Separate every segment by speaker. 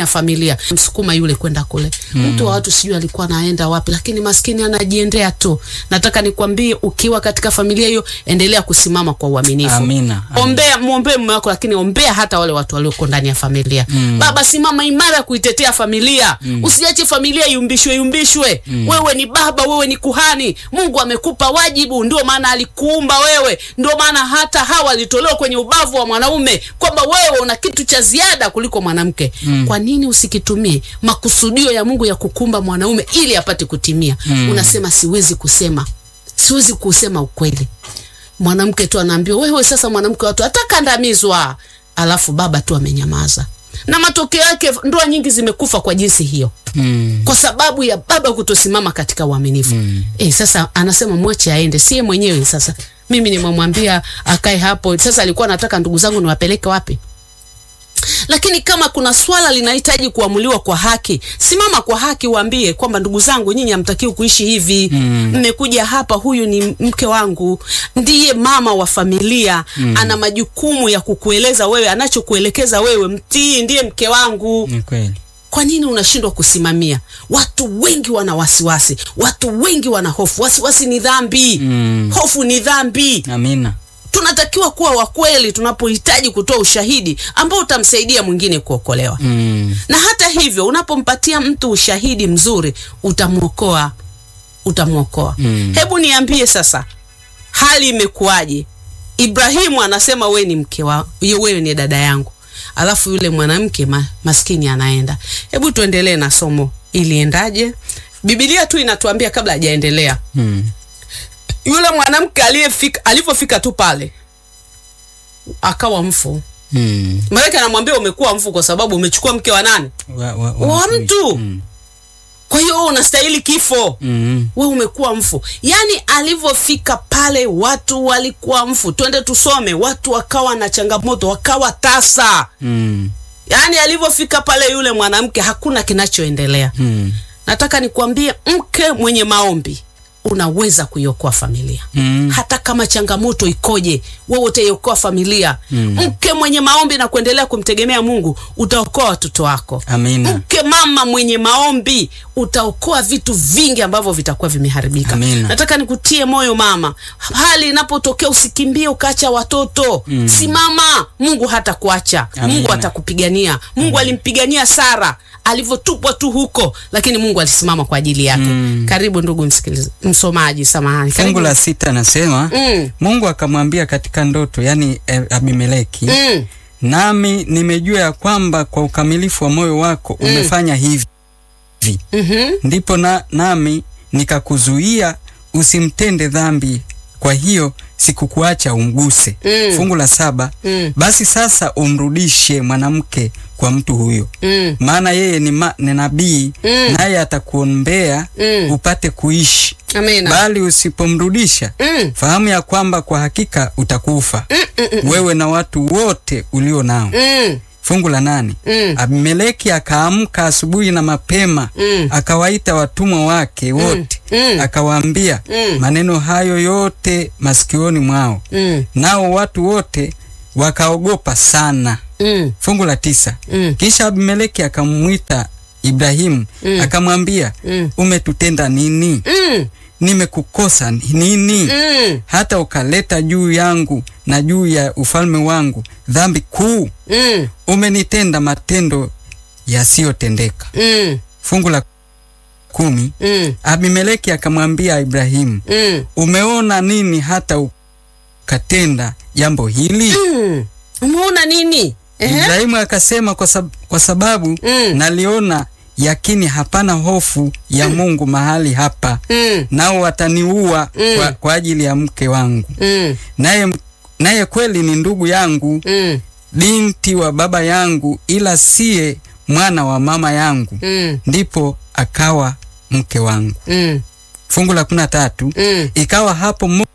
Speaker 1: ya familia, msukuma yule kwenda kule. Mtu wa watu sijui alikuwa anaenda wapi, lakini maskini anajiendea tu. Nataka nikwambie, ukiwa katika familia hiyo, endelea kusimama kwa uaminifu.
Speaker 2: Amina, amina.
Speaker 1: Ombea, muombee mume wako, lakini ombea hata wale watu walioko ndani ya familia. Baba, simama imara kuitetea familia. Usiache familia yumbishwe yumbishwe. Wewe ni baba, wewe ni kuhani. Mungu amekupa wajibu, ndio maana alikuumba wewe. Ndio maana hata Hawa alitolewa kwenye ubavu wa mwanaume, kwamba wewe una kitu cha ziada kuliko mwanamke. Kwa nini usikitumie makusudio ya Mungu ya kukumba mwanaume ili apate kutimia? Unasema siwezi kusema, siwezi kusema ukweli mwanamke tu anaambiwa wewe sasa mwanamke watu atakandamizwa, alafu baba tu amenyamaza, na matokeo yake ndoa nyingi zimekufa kwa jinsi hiyo,
Speaker 2: Mm.
Speaker 1: kwa sababu ya baba kutosimama katika uaminifu. Eh, sasa anasema mwache aende, sie mwenyewe sasa. Mimi nimemwambia akae hapo. Sasa alikuwa anataka ndugu zangu niwapeleke wapi? Lakini kama kuna swala linahitaji kuamuliwa kwa haki, simama kwa haki, waambie kwamba ndugu zangu, nyinyi hamtakiwi kuishi hivi. Mmekuja hapa, huyu ni mke wangu, ndiye mama wa familia, ana majukumu ya kukueleza wewe, anachokuelekeza wewe mtii, ndiye mke wangu.
Speaker 2: Ni kweli.
Speaker 1: Kwa nini unashindwa kusimamia? Watu wengi wana wasiwasi, watu wengi wana hofu. Wasiwasi ni dhambi,
Speaker 2: Mm.
Speaker 1: hofu ni dhambi.
Speaker 2: Amina.
Speaker 1: Tunatakiwa kuwa wakweli tunapohitaji kutoa ushahidi ambao utamsaidia mwingine kuokolewa.
Speaker 2: Mm.
Speaker 1: Na hata hivyo, unapompatia mtu ushahidi mzuri, utamwokoa, utamwokoa.
Speaker 2: Mm.
Speaker 1: Hebu niambie sasa, hali imekuwaje? Ibrahimu anasema we ni mke wa yo, wewe ni dada yangu, alafu yule mwanamke ma, maskini anaenda. Hebu tuendelee na somo, iliendaje? Biblia tu inatuambia kabla hajaendelea
Speaker 2: Mm.
Speaker 1: yule mwanamke aliyefika alivyofika tu pale akawa mfu.
Speaker 2: Mm.
Speaker 1: Malaika anamwambia umekuwa mfu kwa sababu umechukua mke wa nani?
Speaker 2: Wa, wa,
Speaker 1: Wa mtu.
Speaker 2: Mm.
Speaker 1: Kwa hiyo wewe unastahili kifo.
Speaker 2: Mm.
Speaker 1: Wewe umekuwa mfu. Yaani alivyofika pale watu walikuwa mfu. Twende tusome, watu wakawa na changamoto, wakawa tasa.
Speaker 2: Mm.
Speaker 1: Yaani alivyofika pale yule mwanamke hakuna kinachoendelea.
Speaker 2: Mm.
Speaker 1: Nataka nikwambie mke mwenye maombi unaweza kuiokoa familia.
Speaker 2: Mm.
Speaker 1: hata kama changamoto ikoje, wewe utaiokoa familia. Mke mwenye maombi na kuendelea kumtegemea Mungu utaokoa watoto wako.
Speaker 2: Amina.
Speaker 1: Mke mama mwenye maombi utaokoa vitu vingi ambavyo vitakuwa vimeharibika.
Speaker 2: Amina.
Speaker 1: Nataka nikutie moyo mama, hali inapotokea usikimbie ukaacha watoto. Simama, Mungu hata kuacha.
Speaker 2: Amina.
Speaker 1: Mungu atakupigania. Mungu alimpigania Sara alivyotupwa tu huko, lakini Mungu alisimama kwa ajili yake. Karibu ndugu msikilizaji, msomaji, samahani.
Speaker 2: Fungu
Speaker 1: Karibu.
Speaker 2: la sita nasema
Speaker 1: Mm.
Speaker 2: Mungu akamwambia katika ndoto, yani eh, Abimeleki,
Speaker 1: Mm.
Speaker 2: nami nimejua ya kwamba kwa ukamilifu wa moyo wako umefanya hivi
Speaker 1: Mhm.
Speaker 2: ndipo na, nami nikakuzuia usimtende dhambi, kwa hiyo sikukuacha umguse.
Speaker 1: Mm.
Speaker 2: Fungu la saba
Speaker 1: Mm.
Speaker 2: basi sasa umrudishe mwanamke kwa mtu huyo,
Speaker 1: Mm.
Speaker 2: maana yeye ni, ma, ni nabii
Speaker 1: Mm.
Speaker 2: naye atakuombea
Speaker 1: Mm.
Speaker 2: upate kuishi,
Speaker 1: Amina.
Speaker 2: bali usipomrudisha
Speaker 1: Mm.
Speaker 2: fahamu ya kwamba kwa hakika utakufa wewe na watu wote ulio nao.
Speaker 1: Mm.
Speaker 2: Fungu la nane
Speaker 1: Mm.
Speaker 2: Abimeleki akaamka asubuhi na mapema
Speaker 1: Mm.
Speaker 2: akawaita watumwa wake wote
Speaker 1: Mm.
Speaker 2: akawaambia
Speaker 1: Mm.
Speaker 2: maneno hayo yote masikioni mwao,
Speaker 1: Mm.
Speaker 2: nao watu wote wakaogopa sana.
Speaker 1: Mm.
Speaker 2: Fungu la tisa
Speaker 1: Mm.
Speaker 2: kisha Abimeleki akamwita Ibrahimu akamwambia,
Speaker 1: Mm.
Speaker 2: umetutenda nini?
Speaker 1: Mm.
Speaker 2: Nimekukosa nini?
Speaker 1: Mm.
Speaker 2: hata ukaleta juu yangu na juu ya ufalme wangu dhambi kuu?
Speaker 1: Mm.
Speaker 2: Umenitenda matendo yasiyotendeka.
Speaker 1: Mm.
Speaker 2: Fungu la kumi
Speaker 1: Mm.
Speaker 2: Abimeleki akamwambia Ibrahimu,
Speaker 1: Mm.
Speaker 2: umeona nini hata ukatenda jambo hili?
Speaker 1: Mm. Umeona nini? Ehe.
Speaker 2: Ibrahimu akasema kwa, sab kwa sababu
Speaker 1: Mm.
Speaker 2: naliona yakini hapana hofu ya Mungu mahali hapa,
Speaker 1: Mm.
Speaker 2: nao wataniua
Speaker 1: Mm.
Speaker 2: kwa, kwa ajili ya mke wangu,
Speaker 1: Mm.
Speaker 2: naye naye kweli ni ndugu yangu,
Speaker 1: Mm.
Speaker 2: binti wa baba yangu, ila siye mwana wa mama yangu,
Speaker 1: Mm.
Speaker 2: ndipo akawa mke wangu.
Speaker 1: Mm.
Speaker 2: Fungu la kumi na tatu
Speaker 1: Mm.
Speaker 2: ikawa hapo Mu-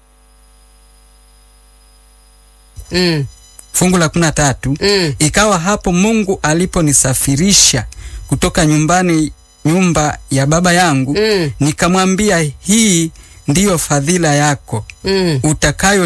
Speaker 1: Mm.
Speaker 2: fungu la kumi na tatu
Speaker 1: Mm.
Speaker 2: ikawa hapo Mungu aliponisafirisha kutoka nyumbani nyumba ya baba yangu,
Speaker 1: Mm.
Speaker 2: nikamwambia, hii ndiyo fadhila yako
Speaker 1: Mm.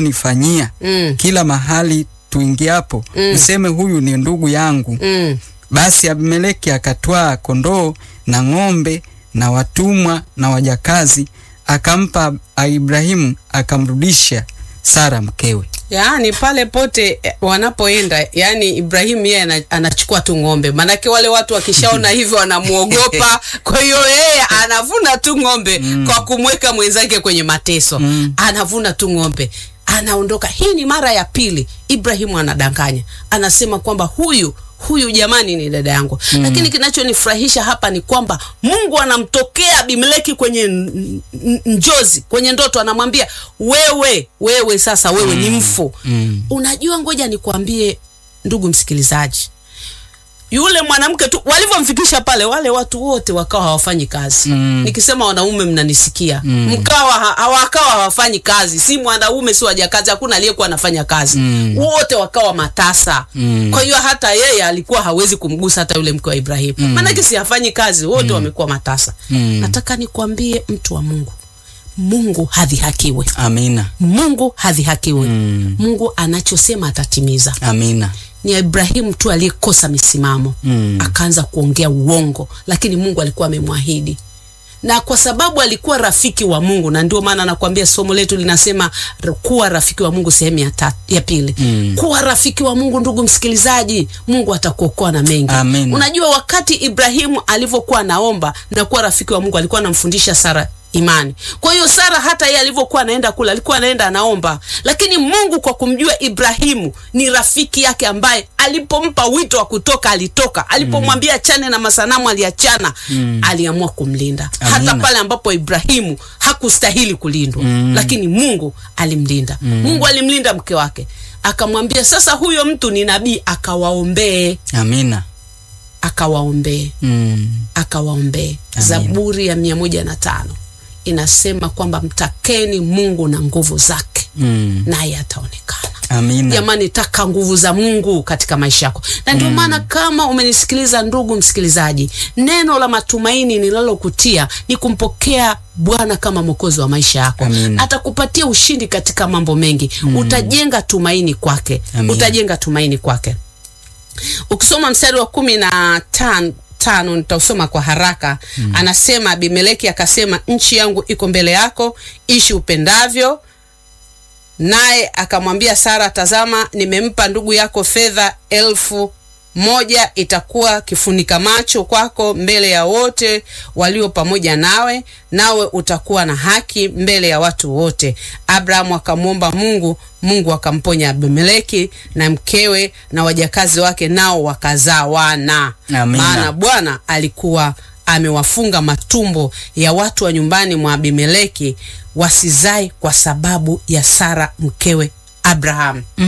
Speaker 2: utakayonifanyia
Speaker 1: Mm.
Speaker 2: kila mahali tuingiapo,
Speaker 1: Mm.
Speaker 2: useme huyu ni ndugu yangu.
Speaker 1: Mm.
Speaker 2: Basi Abimeleki akatwaa kondoo na ng'ombe na watumwa na wajakazi, akampa Ibrahimu, akamrudisha Sara mkewe.
Speaker 1: Yaani pale pote eh, wanapoenda, yani Ibrahimu yeye ana- anachukua tu ng'ombe, maanake wale watu wakishaona hivyo wanamuogopa. Kwa hiyo yeye anavuna tu ng'ombe kwa kumweka mwenzake kwenye mateso, anavuna tu ng'ombe anaondoka. Hii ni mara ya pili Ibrahimu anadanganya, anasema kwamba huyu huyu jamani ni dada yangu lakini kinachonifurahisha hapa ni kwamba Mungu anamtokea Abimeleki kwenye n- n- njozi, kwenye ndoto, anamwambia wewe, wewe sasa wewe ni mfu. Unajua, ngoja nikwambie ndugu msikilizaji, yule mwanamke tu walivyomfikisha pale, wale watu wote wakawa hawafanyi kazi. Nikisema wanaume mnanisikia, mkawa ha- hawakawa hawafanyi kazi, si mwanaume si wajakazi, hakuna aliyekuwa anafanya kazi, wote wakawa matasa. Kwa hiyo hata yeye alikuwa hawezi kumgusa hata yule mke wa Ibrahimu, maanake si hafanyi kazi, wote wamekuwa matasa. Nataka nikwambie mtu wa Mungu, Mungu hadhihakiwe,
Speaker 2: Amina,
Speaker 1: Mungu hadhihakiwe. Mungu anachosema atatimiza
Speaker 2: amina.
Speaker 1: ni Ibrahimu tu aliyekosa misimamo
Speaker 2: Mm.
Speaker 1: akaanza kuongea uongo, lakini Mungu alikuwa amemwahidi, na kwa sababu alikuwa rafiki wa Mungu, na ndio maana nakwambia somo letu linasema r- kuwa rafiki wa Mungu, sehemu ya, ta- ya pili. Kuwa rafiki wa Mungu, ndugu msikilizaji, Mungu atakuokoa na mengi.
Speaker 2: Amen.
Speaker 1: Unajua, wakati Ibrahimu alivyokuwa anaomba na kuwa rafiki wa Mungu, alikuwa anamfundisha Sara imani. Kwa hiyo Sara hata yeye alivyokuwa anaenda kula, alikuwa anaenda anaomba, lakini Mungu kwa kumjua Ibrahimu ni rafiki yake, ambaye alipompa wito wa kutoka alitoka, alipomwambia achane na masanamu aliachana, aliamua kumlinda hata
Speaker 2: Amina.
Speaker 1: pale ambapo Ibrahimu hakustahili kulindwa, lakini Mungu alimlinda. Mungu alimlinda mke wake, akamwambia sasa, huyo mtu ni nabii, akawaombee,
Speaker 2: Amina.
Speaker 1: akawaombee
Speaker 2: Mm.
Speaker 1: akawaombee.
Speaker 2: Amin.
Speaker 1: Zaburi ya mia moja na tano inasema kwamba mtakeni Mungu na nguvu zake,
Speaker 2: Mm.
Speaker 1: naye ataonekana.
Speaker 2: Amina.
Speaker 1: Jamani, taka nguvu za Mungu katika maisha yako, na ndio maana kama umenisikiliza ndugu msikilizaji, neno la matumaini ninalokutia ni kumpokea Bwana kama mwokozi wa maisha yako.
Speaker 2: Amina.
Speaker 1: Atakupatia ushindi katika mambo mengi. Utajenga tumaini kwake,
Speaker 2: Amina.
Speaker 1: utajenga tumaini kwake. Ukisoma mstari wa kumi na tan, tano nitausoma kwa haraka. Anasema Abimeleki akasema, nchi yangu iko mbele yako, ishi upendavyo. Naye akamwambia Sara, tazama, nimempa ndugu yako fedha elfu moja, itakuwa kifunika macho kwako mbele ya wote walio pamoja nawe, nawe utakuwa na haki mbele ya watu wote. Abrahamu akamwomba Mungu, Mungu akamponya Abimeleki na mkewe na wajakazi wake, nao wakazaa wana.
Speaker 2: Amina.
Speaker 1: Maana Bwana alikuwa amewafunga matumbo ya watu wa nyumbani mwa Abimeleki wasizae kwa sababu ya Sara mkewe Abraham.